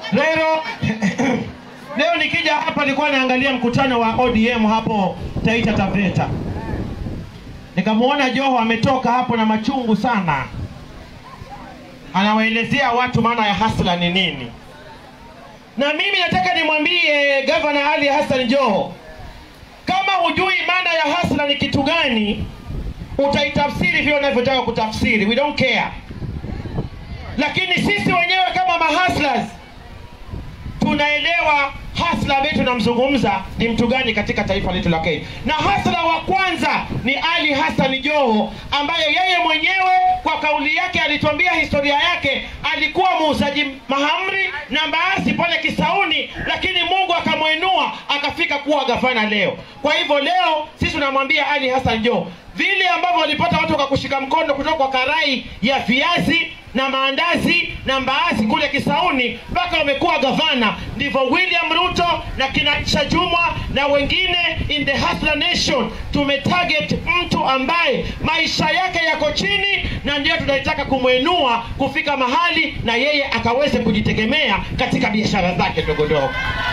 leo leo nikija hapa nilikuwa naangalia mkutano wa ODM hapo Taita Taveta, nikamwona Joho ametoka hapo na machungu sana, anawaelezea watu maana ya hasla ni nini, na mimi nataka nimwambie Gavana Ali Hassan Joho, kama hujui maana ya hasla ni kitu gani, utaitafsiri vile unavyotaka kutafsiri, we don't care. Lakini sisi wenyewe kama mahaslas tunaelewa hasla ambaye tunamzungumza ni mtu gani katika taifa letu la Kenya. Na hasla wa kwanza ni Ali Hassan Joho, ambaye yeye mwenyewe kwa kauli yake alituambia historia yake, alikuwa muuzaji mahamri na mbaazi pale Kisauni, lakini Mungu akamwinua akafika kuwa gavana leo. Kwa hivyo leo sisi tunamwambia Ali Hassan Joho, vile ambavyo walipata watu wakakushika mkono kutoka kwa karai ya viazi na maandazi na mbaazi kule Kisauni mpaka wamekuwa gavana, ndivyo William Ruto na kina Chajumwa na wengine in the Hustler Nation tumetarget mtu ambaye maisha yake yako chini, na ndio tunataka kumwinua kufika mahali na yeye akaweze kujitegemea katika biashara zake ndogo ndogo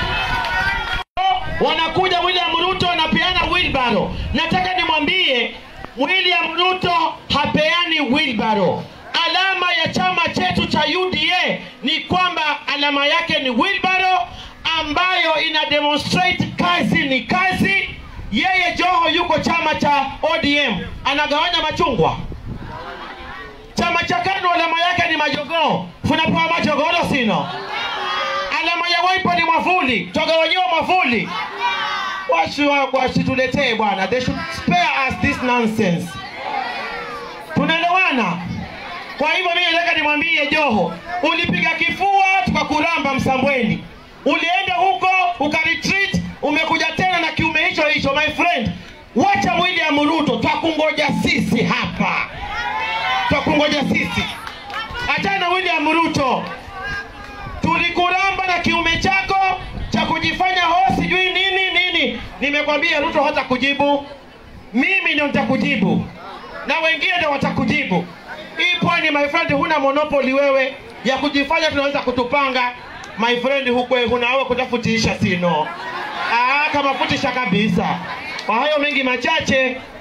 wanakuja William Ruto anapeana wheelbarrow. Nataka nimwambie William Ruto hapeani wheelbarrow. Alama ya chama chetu cha UDA ni kwamba alama yake ni wheelbarrow ambayo ina demonstrate kazi ni kazi. Yeye Joho yuko chama cha ODM, anagawanya machungwa. Chama cha KANU alama yake ni majogoo, funapewa majogoro sino alama ya Wiper ni mwavuli, twagawanyiwa mwavuli. Wasi- Wasituletee bwana, they should spare us this nonsense. Tunaelewana? Kwa hivyo mimi nataka nimwambie Joho, ulipiga kifua tukakuramba Msambweni, ulienda huko ukaretreat, umekuja tena na kiume hicho hicho. My friend, wacha William Ruto, twakungoja sisi hapa, twakungoja sisi. Achana na William Ruto, tulikuramba na kiume chako cha kujifanya ho sijui nini nini. Nimekwambia Ruto hata kujibu, mimi ndio nitakujibu na wengine ndio watakujibu. Hii pwani, my friend, huna monopoli wewe ya kujifanya tunaweza kutupanga. My friend, hukwe hunawe kutafutisha sino. Ah, kama futisha kabisa. Kwa hayo mengi machache,